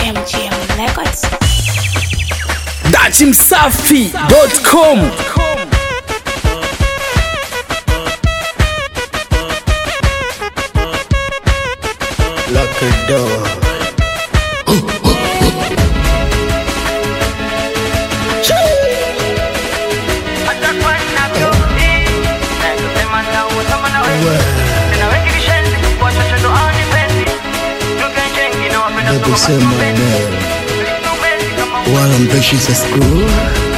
MGM Records. datimsafi.com Lock the door. Nakusema leo wala mpeshi sa skuru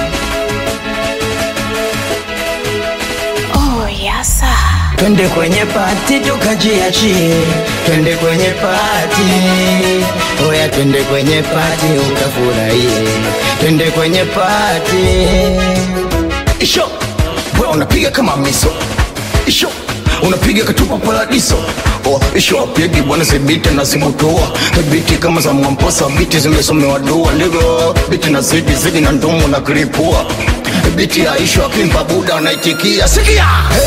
Oh, yes, sir. Twende kwenye pati tukajiachie, twende kwenye pati, oya, twende kwenye pati ukafurahie, twende kwenye pati. Isho, we unapiga kama miso Isho, unapiga katupa paradiso Oh, isho apigi bwana zibiti na zimutoa biti kama za mwamposa biti zimesomewa dua ligo biti na zidi zidi na ndomo na kiripua biti ya isho akimpa buda anaitikia sikia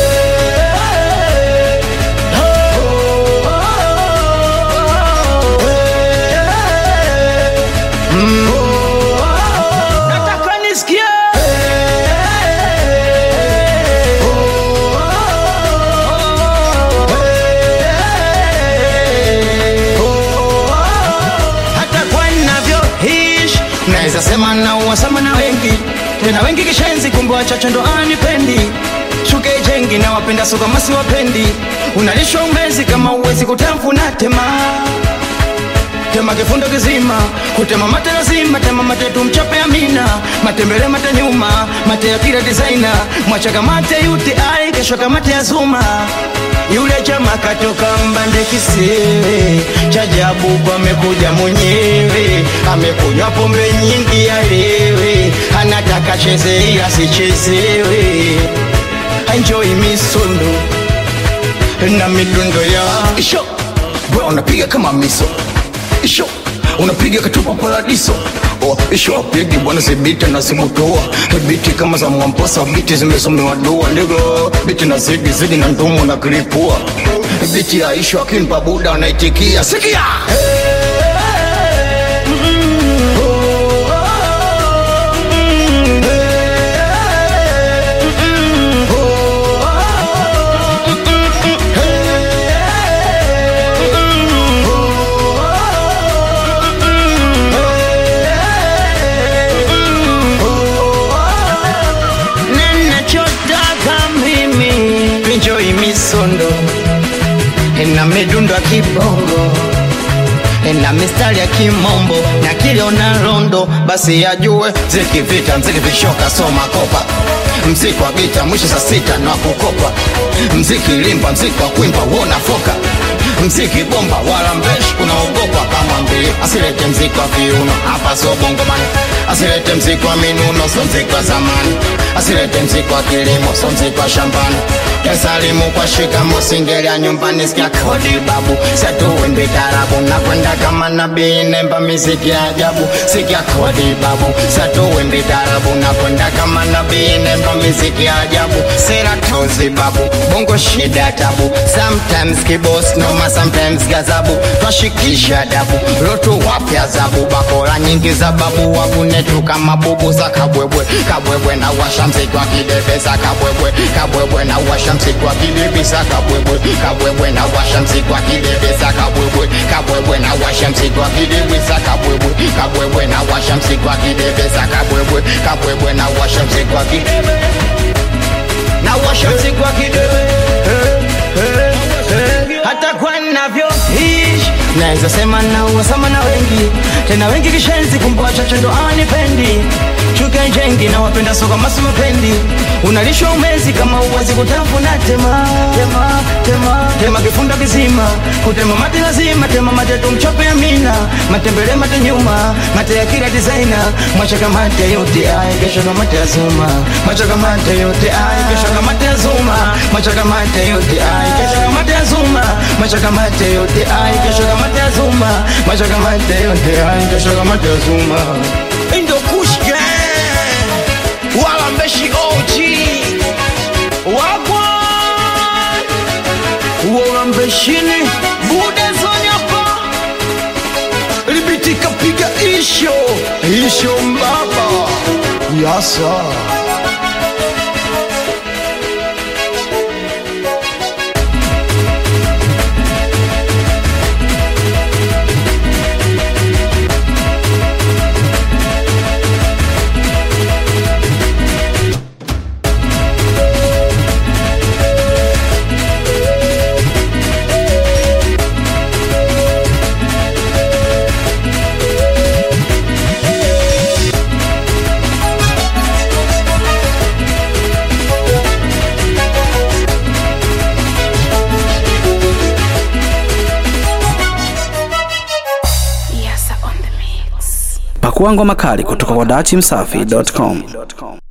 Nataka nisikie hata kwa ninavyoishi naweza sema na uwasama na wengi tena wengi kishenzi kumbe wachache ndo anipendi shuke jengi na wapenda soka masi wapendi unalishwa umezi kama uwezi kutamfuna tema tema kifundo kizima kutema mate lazima tema mate tumchape amina matembele mate nyuma mate ya kila designer mwachaka mate yuti ai kesho kamate ya zuma yule chama katoka mbande kisiwe chajabu amekuja mwenyewe amekunywa pombe nyingi alewe anataka cheze ila sichezewe enjoy misondo na midundo ya Isho, we unapiga kama miso Isho, unapiga katupa paradiso Oh, isho apigi bwana zibiti na zimutoa biti kama za mwamposa biti zimesomewa dua ligo biti na zidi zidi na ndomo na kiripua biti ya isho akimpa buda anaitikia sikia ninachotaka mimi enjoy misondo na midundo ya kibongo na mistari ya kimombo na kiliona rondo basi yajue zikivita mziki vishoka soma kopa mziki wa gita mwisho saa sita na kukopa mziki limba mziki wa kwimba wona foka mziki bomba wala mbeshi unaogopa kama mbii asilete mziki wa viuno hapa so bongomani asilete mziki wa minuno so mziki wa zamani asilete mziki wa kilimo so mziki wa shambani kesalimu kwa shikamo singelia nyumbani sikia kodi babu setuwimbi tarabu na kwenda kama nabii nemba miziki ya ajabu sikia kodi babu setuwimbi tarabu na kwenda kama nabii nemba miziki ya ajabu sera tozi babu bongo shida tabu sometimes kibos noma sometimes gazabu twashikisha dabu lotu wapya zabu bakora nyingi za babu wakunetu kama bubu za kabwebwe kabwebwe na washa mziki wa kidebe za kabwebwe kabwebwe na washa mziki wa kidebe za kabwebwe kabwebwe na washa mziki wa kidebe za kabwebwe kabwebwe na washa mziki wa kidebe za kabwebwe kabwebwe na washa mziki wa kidebe za kabwebwe kabwebwe na washa mziki wa kidebe na washa mziki wa kidebe hata kwa navyoishi naweza sema na uwasama na wengi tena wengi kishenzi kumbe wachache ndo anipendi chuke jengi na wapenda soka masu mapendi unalishwa umezi kama uwezi kutafuna tema tema tema tema kifunda kizima kutema mate lazima tema mate tumchope amina matembele mate nyuma mate ya kila designer mwachaka mate yote ay kesho kama mate ya zuma mwachaka mate yote ay kesho kama mate ya zuma mwachaka mate yote ay kesho kama mate ya zuma mwachaka mate yote ay kesho kama mate ya zuma mwachaka mate yote ay kesho kama mate ya zuma Indo Kush Gang wala mbeshi OG wagwan wala mbeshini bude zonyapa libitika piga isho isho mbaba yasa Yasa on the mix. Pakua ngoma kali kutoka kwa dachimsafi.com.